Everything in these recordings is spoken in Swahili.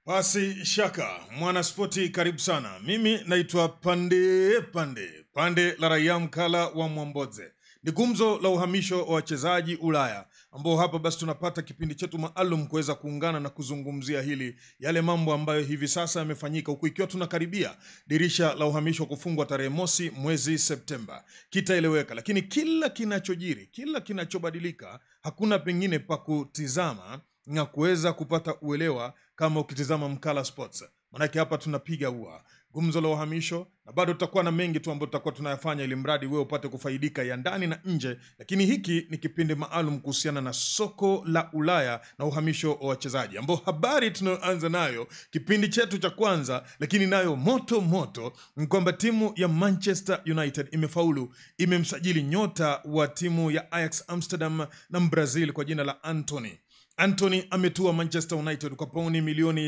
Basi shaka mwanaspoti, karibu sana. Mimi naitwa Pande Pande Pande la raia mkala wa Mwamboze. Ni gumzo la uhamisho wa wachezaji Ulaya, ambao hapa basi tunapata kipindi chetu maalum kuweza kuungana na kuzungumzia hili, yale mambo ambayo hivi sasa yamefanyika, huku ikiwa tunakaribia dirisha la uhamisho kufungwa tarehe mosi mwezi Septemba. Kitaeleweka, lakini kila kinachojiri, kila kinachobadilika, hakuna pengine pa kutizama na kuweza kupata uelewa kama ukitizama Mkala Sports. Manake hapa tunapiga ua gumzo la uhamisho, na bado tutakuwa na mengi tu ambayo tutakuwa tunayafanya ili mradi wewe upate kufaidika ya ndani na nje, lakini hiki ni kipindi maalum kuhusiana na soko la Ulaya na uhamisho wa wachezaji, ambao habari tunayoanza nayo kipindi chetu cha kwanza, lakini nayo moto moto ni kwamba timu ya Manchester United imefaulu, imemsajili nyota wa timu ya Ajax Amsterdam na Brazil kwa jina la Anthony Anthony ametua Manchester United kwa pauni milioni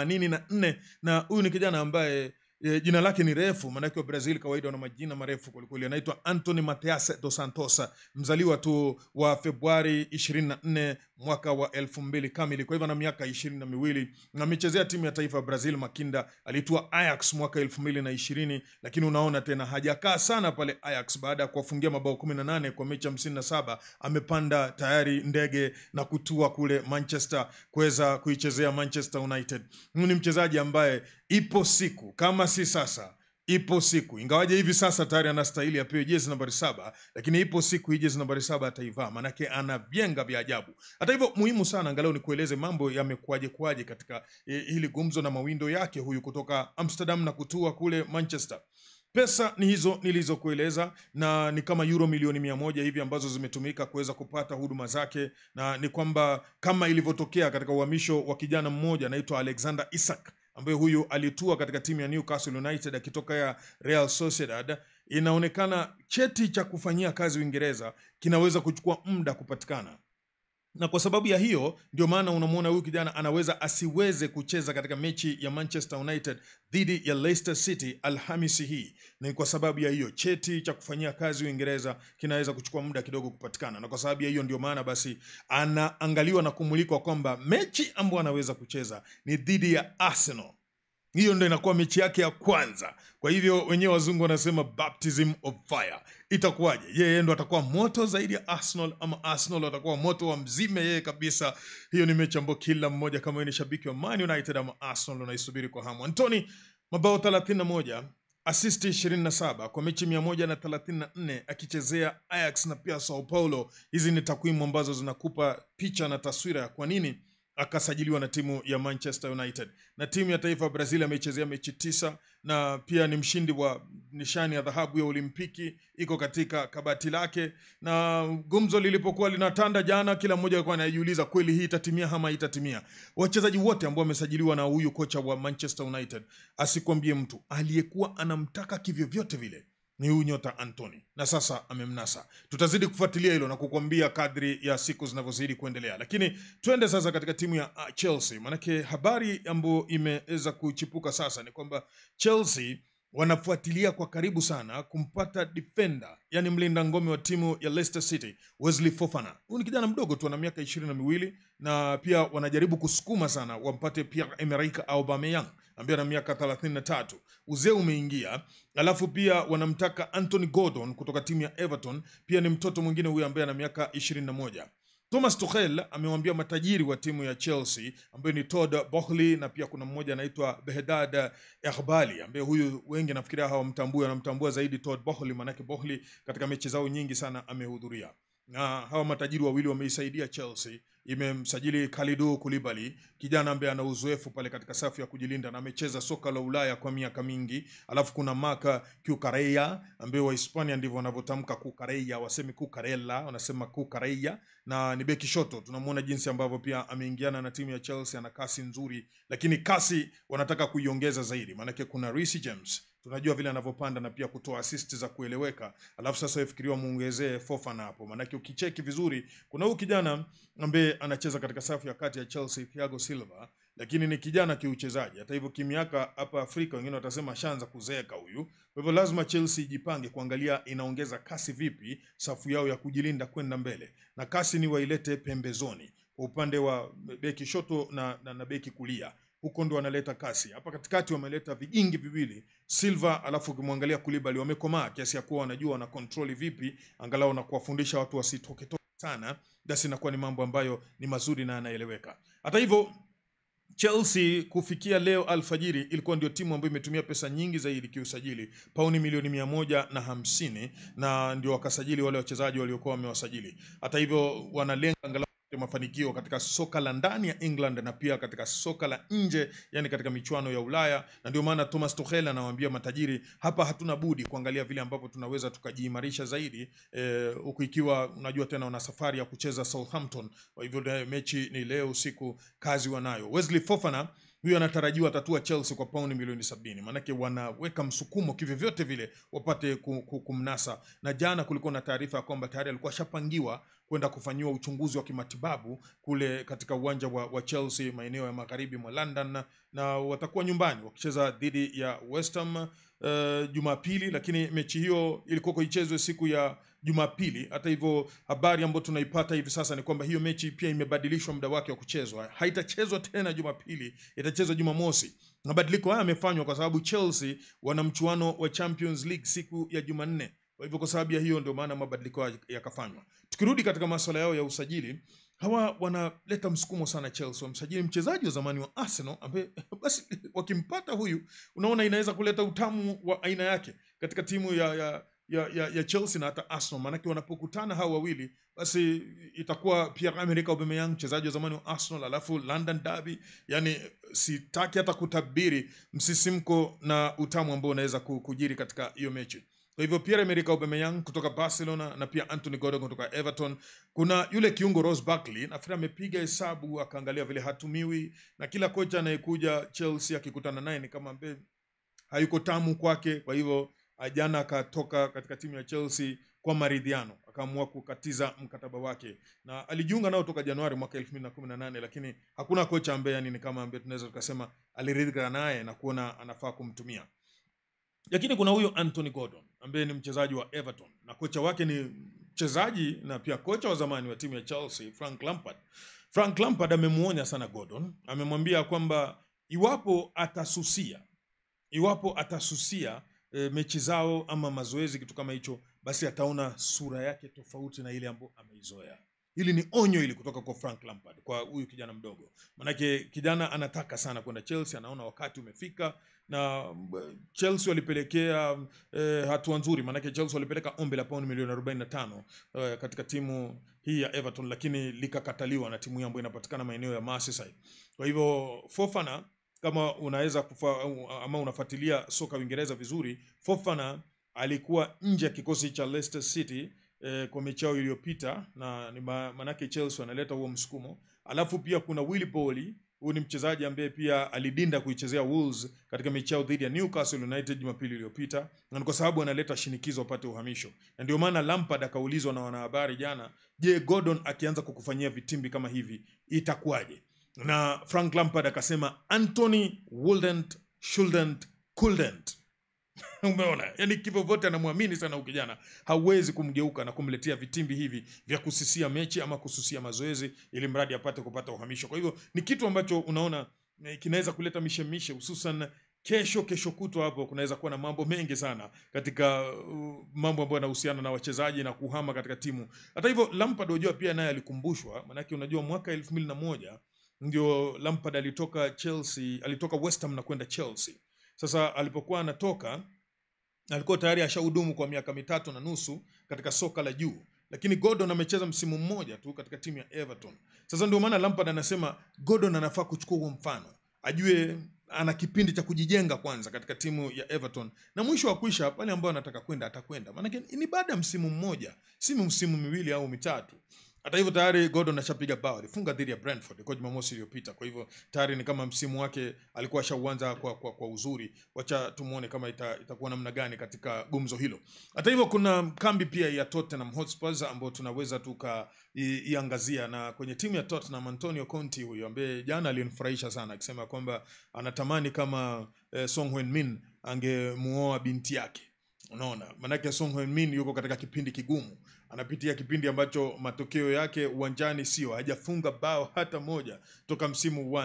84 na huyu ni kijana ambaye e, jina lake ni refu, maanake wa Brazil kawaida wana majina marefu kwelikweli. Anaitwa Anthony Mateus dos Santos, mzaliwa tu wa Februari 24 mwaka wa elfu mbili kamili, kwa hivyo ana miaka ishirini na miwili na amechezea timu ya taifa ya Brazil Makinda. Alitua Ajax mwaka elfu mbili na ishirini lakini unaona tena hajakaa sana pale Ajax. Baada ya kuwafungia mabao 18 kwa mechi 57 amepanda tayari ndege na kutua kule Manchester kuweza kuichezea Manchester United. Huyu ni mchezaji ambaye ipo siku kama si sasa ipo siku ingawaje hivi sasa tayari anastahili apewe jezi nambari saba, lakini ipo siku hii jezi nambari saba ataivaa, manake ana vyenga vya ajabu. Hata hivyo, muhimu sana angalau ni kueleze mambo yamekuaje kwaje katika eh, hili gumzo na mawindo yake huyu kutoka Amsterdam na kutua kule Manchester. Pesa ni hizo nilizokueleza, na ni kama euro milioni mia moja hivi ambazo zimetumika kuweza kupata huduma zake, na ni kwamba kama ilivyotokea katika uhamisho wa kijana mmoja anaitwa Alexander Isak ambaye huyu alitua katika timu ya Newcastle United akitoka ya Real Sociedad. Inaonekana cheti cha kufanyia kazi Uingereza kinaweza kuchukua muda kupatikana na kwa sababu ya hiyo ndio maana unamwona huyu kijana anaweza asiweze kucheza katika mechi ya Manchester United dhidi ya Leicester City Alhamisi hii. Ni kwa sababu ya hiyo cheti cha kufanyia kazi Uingereza kinaweza kuchukua muda kidogo kupatikana, na kwa sababu ya hiyo ndio maana basi anaangaliwa na kumulikwa kwamba mechi ambayo anaweza kucheza ni dhidi ya Arsenal. Hiyo ndo inakuwa mechi yake ya kwanza. Kwa hivyo wenyewe wazungu wanasema baptism of fire. Itakuwaje? Yeye ndo atakuwa moto zaidi ya Arsenal ama Arsenal watakuwa moto wa mzime yeye kabisa? Hiyo ni mechi ambayo kila mmoja kama wewe ni shabiki wa Man United ama Arsenal unaisubiri kwa hamu. Anthony mabao 31 asisti 27 kwa mechi 134 akichezea Ajax na pia Sao Paulo. Hizi ni takwimu ambazo zinakupa picha na taswira ya kwa nini akasajiliwa na timu ya Manchester United. Na timu ya taifa ya Brazil ameichezea mechi tisa na pia ni mshindi wa nishani ya dhahabu ya Olimpiki, iko katika kabati lake. Na gumzo lilipokuwa linatanda jana, kila mmoja alikuwa anajiuliza kweli hii itatimia ama itatimia. Wachezaji wote ambao wamesajiliwa na huyu kocha wa Manchester United, asikwambie mtu aliyekuwa anamtaka kivyovyote vile ni huyu nyota Anthony na sasa amemnasa. Tutazidi kufuatilia hilo na kukwambia kadri ya siku zinavyozidi kuendelea, lakini twende sasa katika timu ya uh, Chelsea. Maanake habari ambayo imeweza kuchipuka sasa ni kwamba Chelsea wanafuatilia kwa karibu sana kumpata defender, yani mlinda ngome wa timu ya Leicester City Wesley Fofana. Huyu ni kijana mdogo tu, ana miaka ishirini na miwili na pia wanajaribu kusukuma sana wampate Pierre Emerick Aubameyang ambaye ana miaka 33. Uzee umeingia, alafu pia wanamtaka Anthony Gordon kutoka timu ya Everton, pia ni mtoto mwingine huyu ambaye ana miaka 21. Thomas Tuchel amewambia matajiri wa timu ya Chelsea ambaye ni Todd Boehly na pia kuna mmoja anaitwa Behdad Erbali ambaye huyu wengi nafikiria hawamtambui, wanamtambua zaidi Todd Boehly, manake Boehly katika mechi zao nyingi sana amehudhuria na hawa matajiri wawili wameisaidia Chelsea. Imemsajili Kalidou Koulibaly, kijana ambaye ana uzoefu pale katika safu ya kujilinda na amecheza soka la Ulaya kwa miaka mingi. Alafu kuna Marc Cucurella ambaye Wahispania ndivyo wanavyotamka Cucurella, wasemi Cucurella, wanasema Cucurella, na ni beki shoto. Tunamwona jinsi ambavyo pia ameingiana na timu ya Chelsea, ana kasi nzuri, lakini kasi wanataka kuiongeza zaidi, maanake kuna Reece James tunajua vile anavyopanda na pia kutoa assist za kueleweka. Alafu sasa ifikiriwa muongezee Fofana hapo, maanake ukicheki vizuri, kuna huyu kijana ambaye anacheza katika safu ya kati ya Chelsea, Thiago Silva, lakini ni kijana kiuchezaji. Hata hivyo, kimiaka hapa Afrika wengine watasema ashaanza kuzeeka huyu. Kwa hivyo lazima Chelsea ijipange kuangalia inaongeza kasi vipi safu yao ya kujilinda kwenda mbele, na kasi ni wailete pembezoni kwa upande wa beki shoto na, na, na beki kulia huko ndo wanaleta kasi. Hapa katikati wameleta vijingi viwili Silva, alafu ukimwangalia Kulibali wamekomaa kiasi ya kuwa wanajua wana control vipi angalau na kuwafundisha watu wasitoke toke sana, basi inakuwa ni mambo ambayo ni mazuri na yanaeleweka. Hata hivyo Chelsea kufikia leo alfajiri ilikuwa ndio timu ambayo imetumia pesa nyingi zaidi kiusajili, pauni milioni mia moja na hamsini na ndio wakasajili wale wachezaji waliokuwa wamewasajili. Hata hivyo wanalenga angalau mafanikio katika soka la ndani ya England na pia katika soka la nje, yani katika michuano ya Ulaya, na ndio maana Thomas Tuchel anawaambia matajiri, hapa hatuna budi kuangalia vile ambavyo tunaweza tukajiimarisha zaidi, huku eh, ikiwa unajua tena wana safari ya kucheza Southampton. Kwa hivyo mechi ni leo usiku, kazi wanayo. Wesley Fofana huyo anatarajiwa atatua Chelsea kwa pauni milioni sabini. Maanake wanaweka msukumo kivyovyote vile wapate kumnasa, na jana kulikuwa na taarifa ya kwamba tayari alikuwa ashapangiwa kwenda kufanyiwa uchunguzi wa kimatibabu kule katika uwanja wa, wa Chelsea maeneo ya magharibi mwa London, na watakuwa nyumbani wakicheza dhidi ya West Ham uh, Jumapili, lakini mechi hiyo ilikuwa ichezwe siku ya Jumapili. Hata hivyo, habari ambayo tunaipata hivi sasa ni kwamba hiyo mechi pia imebadilishwa muda wake wa kuchezwa, haitachezwa tena Jumapili, itachezwa Jumamosi. Mabadiliko haya yamefanywa kwa sababu Chelsea wana mchuano wa Champions League siku ya Jumanne. Kwa hivyo, kwa sababu ya hiyo ndio maana mabadiliko yakafanywa. Tukirudi katika masuala yao ya usajili, hawa wanaleta msukumo sana Chelsea. Wamsajili mchezaji wa zamani wa Arsenal ambaye basi wakimpata huyu, unaona inaweza kuleta utamu wa aina yake katika timu ya, ya ya, ya, ya Chelsea na hata Arsenal, maanake wanapokutana hao wawili basi itakuwa Pierre-Emerick Aubameyang mchezaji wa zamani wa Arsenal, alafu London Derby. Yani sitaki hata kutabiri msisimko na utamu ambao unaweza kujiri katika hiyo mechi. Kwa hivyo Pierre-Emerick Aubameyang kutoka Barcelona na pia Anthony Gordon kutoka Everton. Kuna yule kiungo Ross Barkley, nafikiri amepiga hesabu akaangalia vile hatumiwi, na kila kocha anayekuja Chelsea akikutana naye ni kama ambaye hayuko tamu kwake, kwa hivyo jana akatoka katika timu ya Chelsea kwa maridhiano, akaamua kukatiza mkataba wake na alijiunga nao toka Januari mwaka 2018 lakini hakuna kocha ambaye yani ni kama ambaye tunaweza tukasema aliridhika naye na kuona anafaa kumtumia. Lakini kuna huyo Anthony Gordon ambaye ni mchezaji wa Everton na kocha wake ni mchezaji na pia kocha wa zamani wa timu ya Chelsea Frank Lampard. Frank Lampard amemuonya sana Gordon, amemwambia kwamba iwapo atasusia, iwapo atasusia E, mechi zao ama mazoezi kitu kama hicho, basi ataona sura yake tofauti na ile ambayo ameizoea. Hili ni onyo hili kutoka kwa Frank Lampard kwa huyu kijana mdogo, manake kijana anataka sana kwenda Chelsea, anaona wakati umefika, na Chelsea walipelekea e, hatua nzuri, manake Chelsea walipeleka ombi la pauni milioni 45 e, katika timu hii ya Everton, lakini likakataliwa na timu hii ambayo inapatikana maeneo ya Merseyside. Kwa hivyo Fofana kama unaweza kufa, ama unafuatilia soka Uingereza vizuri, Fofana alikuwa nje ya kikosi cha Leicester City eh, kwa mechi yao iliyopita, na ni manake Chelsea wanaleta huo msukumo. Alafu pia kuna Willy Boli, huyu ni mchezaji ambaye pia alidinda kuichezea Wolves katika mechi yao dhidi ya Newcastle United Jumapili iliyopita, na ni kwa sababu analeta shinikizo apate uhamisho, na ndio maana Lampard akaulizwa na wanahabari jana, je, Gordon akianza kukufanyia vitimbi kama hivi itakuwaje? na Frank Lampard akasema Anthony wouldn't shouldn't couldn't. Umeona, yani kivyo vote anamwamini sana huyu kijana, hauwezi kumgeuka na kumletea vitimbi hivi vya kusisia mechi ama kususia mazoezi, ili mradi apate kupata uhamisho. Kwa hivyo ni kitu ambacho unaona kinaweza kuleta mishemishe, hususan kesho kesho kutwa hapo kunaweza kuwa na mambo mengi sana katika uh, mambo ambayo yanahusiana na wachezaji na kuhama katika timu. Hata hivyo Lampard unajua pia naye alikumbushwa, maanake unajua mwaka elfu mbili na moja ndio Lampard alitoka Chelsea, alitoka West Ham na kwenda Chelsea. Sasa alipokuwa anatoka alikuwa tayari ashahudumu kwa miaka mitatu na nusu katika soka la juu, lakini Gordon amecheza msimu mmoja tu katika timu ya Everton. Sasa ndio maana Lampard anasema Gordon anafaa kuchukua huo mfano, ajue ana kipindi cha kujijenga kwanza katika timu ya Everton, na mwisho wa kuisha pale ambayo anataka kwenda atakwenda, maanake ni baada ya msimu mmoja, si msimu miwili au mitatu. Hata hivyo tayari Gordon ashapiga bao, alifunga dhidi ya Brentford kwa Jumamosi iliyopita. Kwa hivyo tayari ni kama msimu wake alikuwa ashauanza kwa, kwa, kwa uzuri. Wacha tumuone kama ita, itakuwa namna gani katika gumzo hilo. Hata hivyo kuna kambi pia ya Tottenham Hotspur ambayo tunaweza tukaiangazia, na kwenye timu ya Tottenham Antonio Conte huyo ambaye jana alinifurahisha sana akisema kwamba anatamani kama eh, Son Heung-min angemuoa binti yake. Unaona, maanake Son Heung-min yuko katika kipindi kigumu, anapitia kipindi ambacho matokeo yake uwanjani sio, hajafunga bao hata moja toka msimu uanze,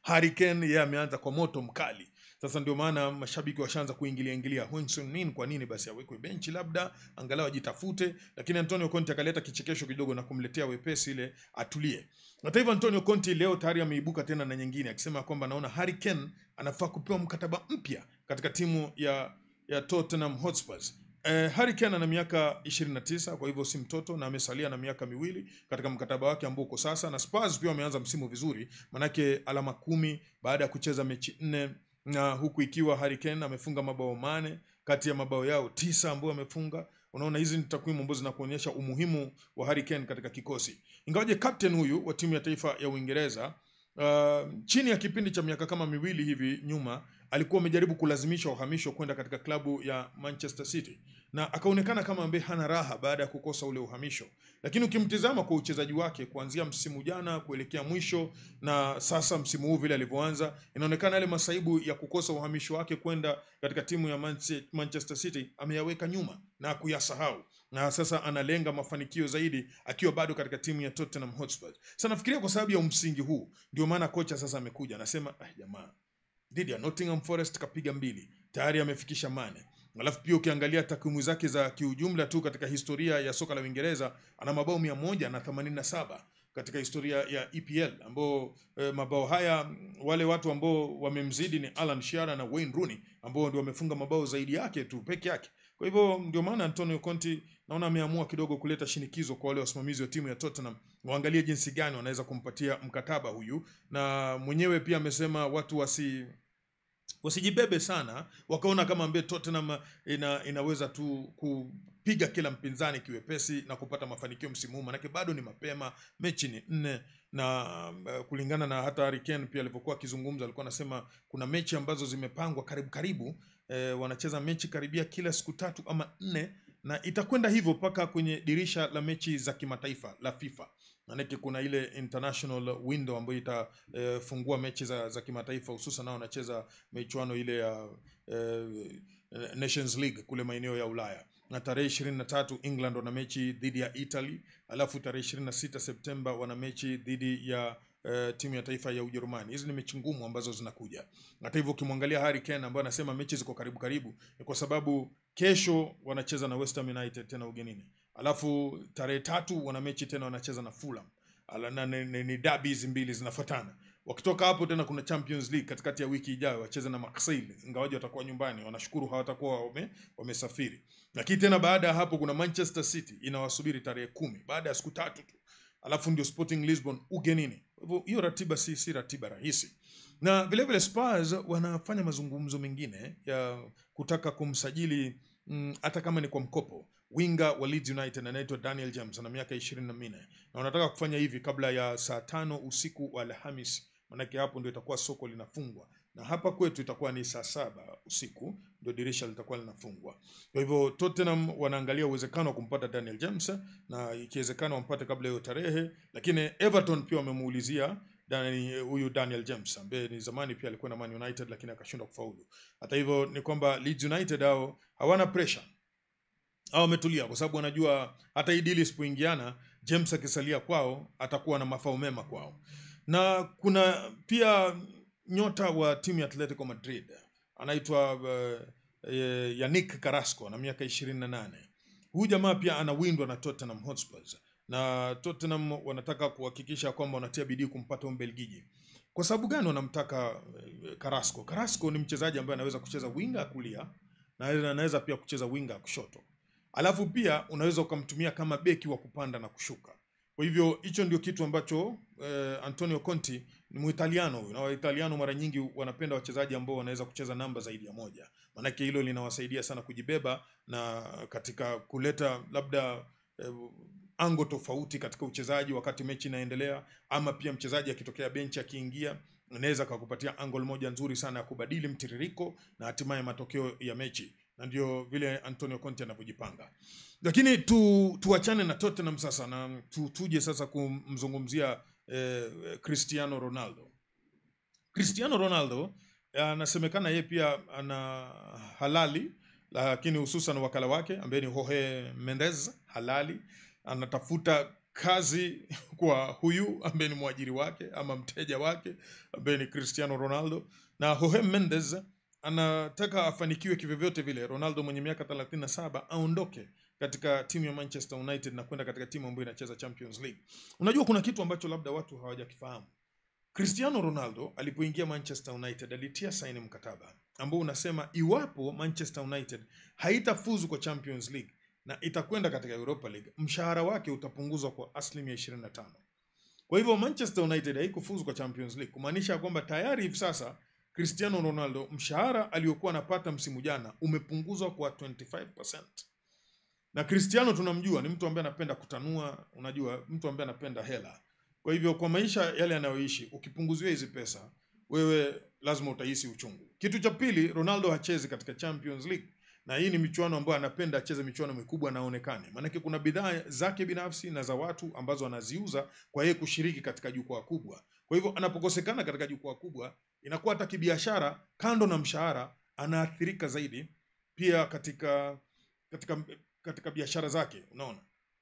Harry Kane yeye ameanza kwa moto mkali. Sasa ndio maana mashabiki washaanza kuingilia ingilia Hwang-Sun Min, kwa nini basi awekwe benchi, labda angalau ajitafute, lakini Antonio Conte akaleta kichekesho kidogo na kumletea wepesi ile atulie. Hata hivyo Antonio Conte leo tayari ameibuka tena na nyingine akisema kwamba naona Harry Kane anafaa kupewa mkataba mpya katika timu ya ya Tottenham Hotspurs. Eh, Harry Kane ana miaka 29 kwa hivyo si mtoto na amesalia na miaka miwili katika mkataba wake ambao uko sasa, na Spurs pia wameanza msimu vizuri, manake alama kumi baada ya kucheza mechi nne, na huku ikiwa Harry Kane amefunga mabao mane kati ya mabao yao tisa ambayo amefunga. Unaona, hizi ni takwimu ambazo zinakuonyesha umuhimu wa Harry Kane katika kikosi, ingawaje captain huyu wa timu ya taifa ya Uingereza uh, chini ya kipindi cha miaka kama miwili hivi nyuma alikuwa amejaribu kulazimisha uhamisho kwenda katika klabu ya Manchester City na akaonekana kama ambaye hana raha baada ya kukosa ule uhamisho, lakini ukimtizama kwa uchezaji wake kuanzia msimu jana kuelekea mwisho na sasa msimu huu vile alivyoanza, inaonekana yale masaibu ya kukosa uhamisho wake kwenda katika timu ya Manche- Manchester City ameyaweka nyuma na kuyasahau, na sasa analenga mafanikio zaidi akiwa bado katika timu ya Tottenham Hotspur. Sasa nafikiria kwa sababu ya msingi huu ndio maana kocha sasa amekuja anasema, ah, jamaa dhidi ya Nottingham Forest kapiga mbili tayari amefikisha mane. Alafu pia ukiangalia takwimu zake za kiujumla tu katika historia ya soka la Uingereza ana mabao mia moja na themanini na saba katika historia ya EPL ambao eh, mabao haya mm, wale watu ambao wamemzidi ni Alan Shearer na Wayne Rooney ambao ndio wamefunga mabao zaidi yake tu peke yake. Kwa hivyo ndio maana Antonio Conte naona ameamua kidogo kuleta shinikizo kwa wale wasimamizi wa timu ya Tottenham waangalie jinsi gani wanaweza kumpatia mkataba huyu, na mwenyewe pia amesema watu wasi wasijibebe sana wakaona kama ambaye Tottenham ina, inaweza tu kupiga kila mpinzani kiwepesi na kupata mafanikio msimu huu, manake bado ni mapema, mechi ni nne na uh, kulingana na hata Harry Kane pia alivyokuwa akizungumza, alikuwa anasema kuna mechi ambazo zimepangwa karibu karibu, eh, wanacheza mechi karibia kila siku tatu ama nne, na itakwenda hivyo mpaka kwenye dirisha la mechi za kimataifa la FIFA maanake kuna ile international window ambayo itafungua mechi za, za kimataifa hususan nao wanacheza michuano ile ya eh, Nations League kule maeneo ya Ulaya na tarehe ishirini na tatu England wana mechi dhidi ya Italy, alafu tarehe ishirini na sita Septemba wana mechi dhidi ya eh, timu ya taifa ya Ujerumani. Hizi ni mechi ngumu ambazo zinakuja. Hata hivyo ukimwangalia Harry Kane ambaye anasema mechi ziko karibu karibu, ni kwa sababu kesho wanacheza na West Ham United tena ugenini, alafu tarehe tatu wana mechi tena wanacheza na Fulham Ala, na ni, ni, ni dabi hizi mbili zinafuatana. Wakitoka hapo tena kuna Champions League katikati ya wiki ijayo wacheze na Marseille, ingawaje watakuwa nyumbani, wanashukuru hawatakuwa wame, wamesafiri. Lakini tena baada ya hapo kuna Manchester City inawasubiri tarehe kumi baada ya siku tatu tu, alafu ndio Sporting Lisbon ugenini. Kwa hivyo hiyo ratiba si, si ratiba rahisi na vile vile Spurs wanafanya mazungumzo mengine ya kutaka kumsajili mm, hata kama ni kwa mkopo winga wa Leeds United anaitwa Daniel James ana miaka ishirini na minne na wanataka kufanya hivi kabla ya saa tano usiku wa Alhamisi, manake hapo ndio itakuwa soko linafungwa, na hapa kwetu itakuwa ni saa saba usiku ndio dirisha litakuwa linafungwa. Kwa hivyo Tottenham wanaangalia uwezekano wa kumpata Daniel James na ikiwezekana wampate kabla hiyo tarehe, lakini Everton pia wamemuulizia Dani- huyu Daniel James ambaye ni zamani pia alikuwa na Man United lakini akashindwa kufaulu. Hata hivyo ni kwamba Leeds United hao hawana pressure au wametulia kwa sababu wanajua hata hii dili isipoingiana, James akisalia kwao atakuwa na mafao mema kwao. Na kuna pia nyota wa timu ya Atletico Madrid anaitwa uh, eh, Yannick Carrasco na miaka ishirini na nane. Huyu jamaa pia anawindwa na Tottenham Hotspurs na Tottenham wanataka kuhakikisha kwamba wanatia bidii kumpata Mbelgiji. Kwa sababu gani wanamtaka eh, Carrasco? Carrasco ni mchezaji ambaye anaweza kucheza winga ya kulia na anaweza pia kucheza winga ya kushoto alafu pia unaweza ukamtumia kama beki wa kupanda na kushuka. Kwa hivyo hicho ndio kitu ambacho eh, Antonio Conte ni Muitaliano huyu, na Waitaliano mara nyingi wanapenda wachezaji ambao wanaweza kucheza namba zaidi ya moja, maanake hilo linawasaidia sana kujibeba na katika kuleta labda eh, ango tofauti katika uchezaji wakati mechi inaendelea, ama pia mchezaji akitokea benchi akiingia anaweza akakupatia angle moja nzuri sana ya kubadili mtiririko na hatimaye matokeo ya mechi na ndio vile Antonio Conte anavyojipanga. Lakini tu tuachane na Tottenham sasa na tu, tuje sasa kumzungumzia eh, Cristiano Ronaldo. Cristiano Ronaldo eh, anasemekana yeye pia ana halali, lakini hususan wakala wake ambaye ni Jorge Mendes halali anatafuta kazi kwa huyu ambaye ni mwajiri wake ama mteja wake ambaye ni Cristiano Ronaldo, na Jorge Mendes anataka afanikiwe kivyovyote vile Ronaldo mwenye miaka 37 aondoke katika timu ya Manchester United na kwenda katika timu ambayo inacheza Champions League. Unajua kuna kitu ambacho labda watu hawajakifahamu. Cristiano Ronaldo alipoingia Manchester United alitia saini mkataba ambao unasema iwapo Manchester United haitafuzu kwa Champions League na itakwenda katika Europa League, mshahara wake utapunguzwa kwa asilimia 25. Kwa hivyo Manchester United haikufuzu kwa Champions League, kumaanisha kwamba tayari hivi sasa Cristiano Ronaldo mshahara aliyokuwa anapata msimu jana umepunguzwa kwa 25%. Na Cristiano tunamjua ni mtu ambaye anapenda kutanua, unajua mtu ambaye anapenda hela. Kwa hivyo kwa maisha yale anayoishi, ukipunguziwa hizi pesa, wewe lazima utahisi uchungu. Kitu cha pili, Ronaldo hachezi katika Champions League, na hii ni michuano ambayo anapenda acheze michuano mikubwa na aonekane, maanake kuna bidhaa zake binafsi na za watu ambazo anaziuza kwa yeye kushiriki katika jukwaa kubwa. Kwa hivyo anapokosekana katika jukwaa kubwa, inakuwa hata kibiashara, kando na mshahara, anaathirika zaidi pia katika katika katika biashara zake, unaona.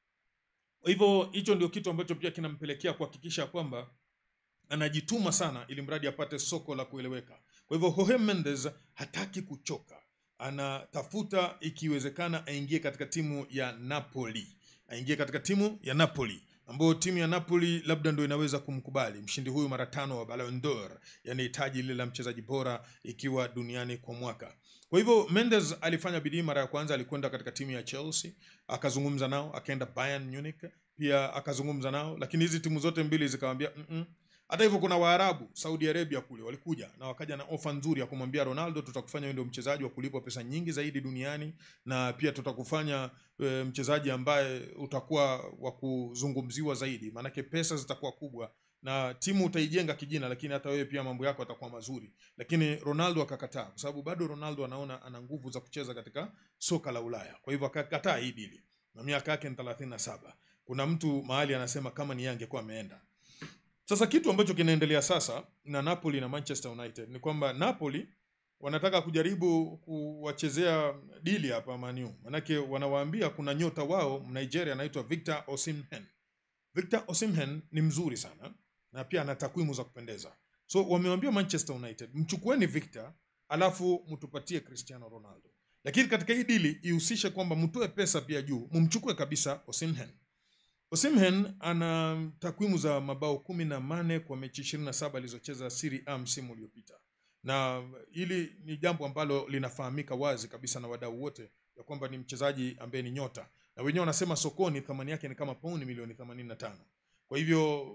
Kwa hivyo hicho ndio kitu ambacho pia kinampelekea kuhakikisha kwamba anajituma sana ili mradi apate soko la kueleweka. Kwa hivyo Jorge Mendes hataki kuchoka, anatafuta ikiwezekana aingie katika timu ya Napoli, aingie katika timu ya Napoli ambayo timu ya Napoli labda ndio inaweza kumkubali mshindi huyu mara tano wa Ballon d'Or, yani taji lile la mchezaji bora ikiwa duniani kwa mwaka. Kwa hivyo Mendes alifanya bidii. Mara ya kwanza alikwenda katika timu ya Chelsea, akazungumza nao, akaenda Bayern Munich pia akazungumza nao, lakini hizi timu zote mbili zikamwambia mm -mm. Hata hivyo kuna Waarabu Saudi Arabia kule walikuja na wakaja na ofa nzuri ya kumwambia Ronaldo, tutakufanya wewe ndio mchezaji wa kulipwa pesa nyingi zaidi duniani na pia tutakufanya e, mchezaji ambaye utakuwa wa kuzungumziwa zaidi, maanake pesa zitakuwa kubwa na timu utaijenga kijina, lakini hata wewe pia mambo yako yatakuwa mazuri. Lakini Ronaldo akakataa, kwa sababu bado Ronaldo anaona ana nguvu za kucheza katika soka la Ulaya. Kwa hivyo akakataa hii dili, na miaka yake ni 37. Kuna mtu mahali anasema kama ni yeye angekuwa ameenda. Sasa kitu ambacho kinaendelea sasa na Napoli na Manchester United ni kwamba Napoli wanataka kujaribu kuwachezea dili hapa Man U, manake wanawaambia kuna nyota wao Nigeria anaitwa Victor Osimhen. Victor Osimhen ni mzuri sana na pia ana takwimu za kupendeza, so wamewambia Manchester United, mchukueni Victor alafu mtupatie Cristiano Ronaldo, lakini katika hii dili ihusishe kwamba mtoe pesa pia juu, mumchukue kabisa Osimhen. Osimhen ana takwimu za mabao kumi na mane kwa mechi ishirini na saba alizocheza Serie A msimu uliopita, na hili ni jambo ambalo linafahamika wazi kabisa na wadau wote ya kwamba ni mchezaji ambaye ni nyota, na wenyewe wanasema sokoni thamani yake ni kama pauni milioni 85. Kwa hivyo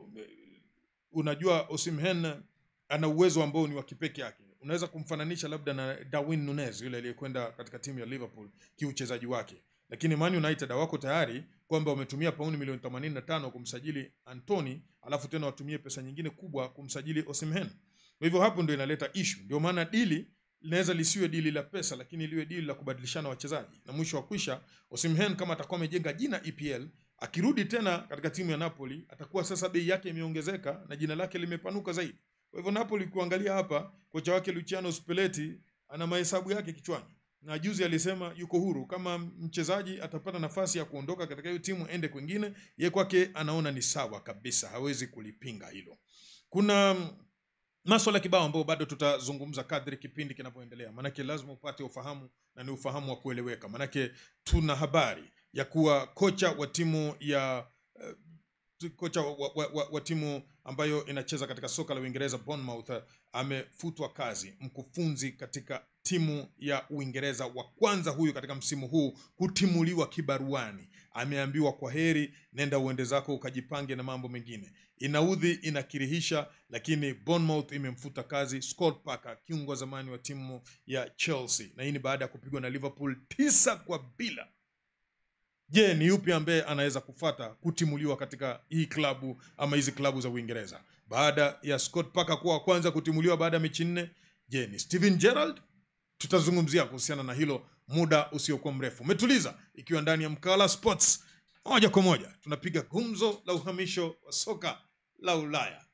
unajua Osimhen ana uwezo ambao ni wa kipekee yake. Unaweza kumfananisha labda na Darwin Nunez yule aliyekwenda katika timu ya Liverpool kiuchezaji wake, lakini Man United hawako tayari kwamba wametumia pauni milioni 85 kumsajili Anthony, alafu tena watumie pesa nyingine kubwa kumsajili Osimhen. Kwa hivyo hapo ndio inaleta issue. Ndio maana dili linaweza lisiwe dili la pesa, lakini liwe dili la kubadilishana wachezaji, na mwisho wa kwisha Osimhen kama atakuwa amejenga jina EPL akirudi tena katika timu ya Napoli atakuwa sasa bei yake imeongezeka na jina lake limepanuka zaidi. Kwa hivyo Napoli, kuangalia hapa, kocha wake Luciano Spalletti ana mahesabu yake kichwani, na juzi alisema yuko huru. Kama mchezaji atapata nafasi ya kuondoka katika hiyo timu ende kwingine, ye kwake anaona ni sawa kabisa, hawezi kulipinga hilo. Kuna maswala kibao ambayo bado tutazungumza kadri kipindi kinavyoendelea, maanake lazima upate ufahamu na ni ufahamu wa kueleweka, maanake tuna habari ya kuwa kocha wa timu ya uh, kocha wa, wa, wa, wa timu ambayo inacheza katika soka la Uingereza Bournemouth amefutwa kazi. Mkufunzi katika timu ya Uingereza wa kwanza huyu katika msimu huu kutimuliwa kibaruani, ameambiwa kwa heri, nenda uende zako ukajipange na mambo mengine. Inaudhi, inakirihisha, lakini Bournemouth imemfuta kazi Scott Parker, kiungo wa zamani wa timu ya Chelsea, na hii ni baada ya kupigwa na Liverpool tisa kwa bila. Je, ni yupi ambaye anaweza kufata kutimuliwa katika hii klabu ama hizi klabu za Uingereza baada ya Scott Parker kuwa wa kwanza kutimuliwa baada ya mechi nne? Je, ni Steven Gerrard? Tutazungumzia kuhusiana na hilo muda usiokuwa mrefu. Umetuliza ikiwa ndani ya Mkala Sports, moja kwa moja tunapiga gumzo la uhamisho wa soka la Ulaya.